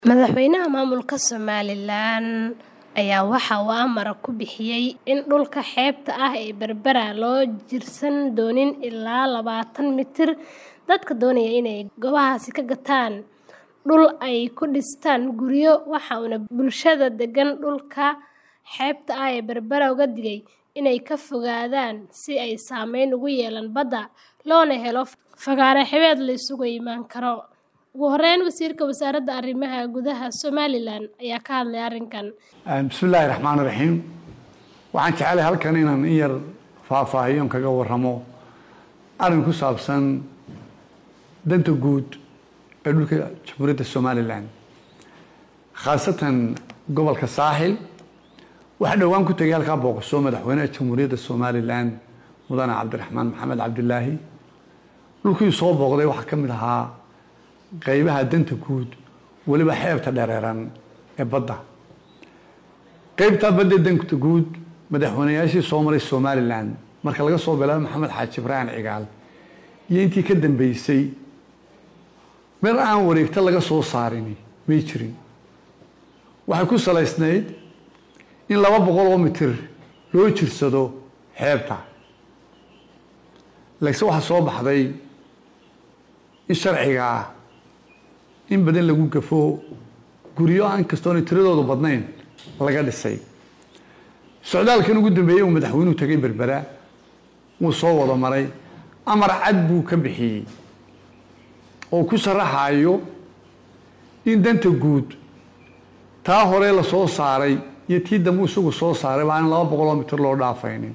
Madaxweynaha maamulka Somalilan ayaa waxa uu amar ku bixiyay in dhulka xeebta ah ee Berbera loo jirsan doonin ilaa labatan mitir dadka doonaya inay goobahaas ka gataan dhul ay ku dhistaan guryo waxa uuna bulshada degan dhulka xeebta ah ee Berbera uga digay inay ka fogaadaan si ay saameyn ugu yeelan badda loona helo fagaare xeebeed la isugu iman karo. Ugu horeyn, Wasiirka Wasaaradda Arrimaha Gudaha Somalilan ayaa ka hadlay arrinkan. bismillaahi raxmaani raxiim waxaan jecelahay halkan inaan in yar faahfaahiyo kaga waramo arrin ku saabsan danta guud ee dhulka jamhuuriyadda somalilan khaasatan gobolka saaxil waxaa dhowaan ku tegay halkaa booqasoo madaxweynaha jamhuuriyadda somalilan mudane cabdiraxmaan maxamed cabdilaahi dhulkii soo booqday waxaa ka mid ahaa qaybaha danta guud weliba xeebta dhereeran ee badda qaybtaa badda danta guud madaxweynayaashii soo maray somalilan marka laga soo bilaabo maxamed xaaji ibraahim cigaal iyo intii ka dambeysay meel aan wareegto laga soo saarini may jirin waxay ku salaysnayd in laba boqol oo mitir loo jirsado xeebta laakiin waxaa soo baxday in sharciga ah in badan lagu gafo guryo aan kastoona tiradoodu badnayn laga dhisay socdaalkan ugu dambeeyey uu madaxweynuhu tegay berbera wuu soo wada maray amar cad buu ka bixiyey oo ku sharaxayo in danta guud taa hore la soo saaray iyo tii dambe isagu soo saaray baa in laba boqoloo mitir loo dhaafaynin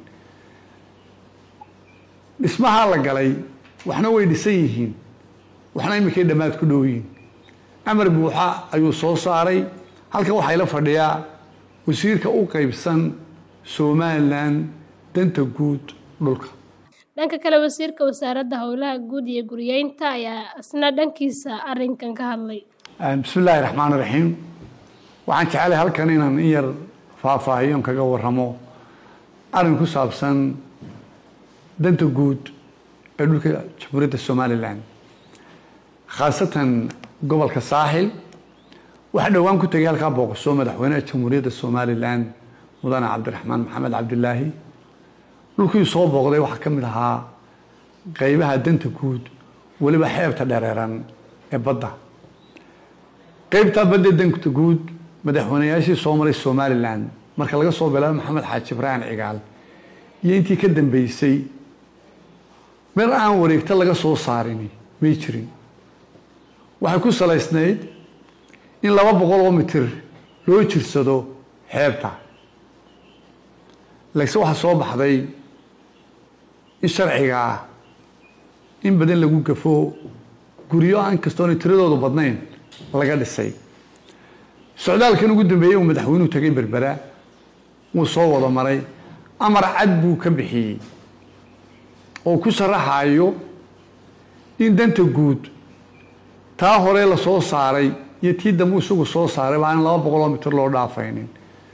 dhismahaa la galay waxna way dhisan yihiin waxna iminkay dhammaad ku dhow yihiin amar buuxa ayuu soo saaray halkan waxaa ila fadhiyaa wasiirka u qaybsan somalilan danta guud dhulka dhanka kale wasiirka wasaaradda howlaha guud iyo guryeynta ayaa isna dhankiisa arrinkan ka hadlay bismillaahi raxmaani raxiim waxaan jecelahay halkan inaan in yar faahfaahiyo kaga waramo arrin ku saabsan danta guud ee dhulka jamhuuriyadda somalilan khaasatan gobolka saaxil waxaa dhowaan ku tegay halkaa booqasoo madaxweynaha jamhuuriyadda somalilan mudane cabdiraxmaan maxamed cabdilaahi dhulkii soo booqday waxaa ka mid ahaa qaybaha danta guud weliba xeebta dhereeran ee badda qaybtaa badda danta guud madaxweynayaashii soo maray somalilan marka laga soo bilaabo maxamed xaaji ibraahim cigaal iyo intii ka dambeysay meel aan wareegto laga soo saarini may jirin waxay ku salaysnayd in laba boqol oo mitir loo jirsado xeebta laakiin waxaa soo baxday in sharciga ah in badan lagu gafo guryo aan kastoona tiradoodu badnayn laga dhisay socdaalkan ugu dambeeyey uu madaxweynuhu tegay berbera wuu soo wada maray amar cad buu ka bixiyey oo ku sharaxayo in danta guud taa hore la soo saaray iyo tii dambe isagu soo saaray baa in laba boqoloo mitir loo dhaafaynin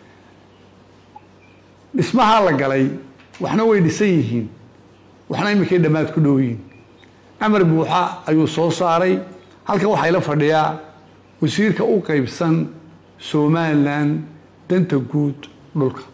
dhismahaa la galay waxna way dhisan yihiin waxna iminkay dhammaad ku dhow yihiin amar buuxa ayuu soo saaray halkan waxaa ila fadhiyaa wasiirka u qaybsan somalilan danta guud dhulka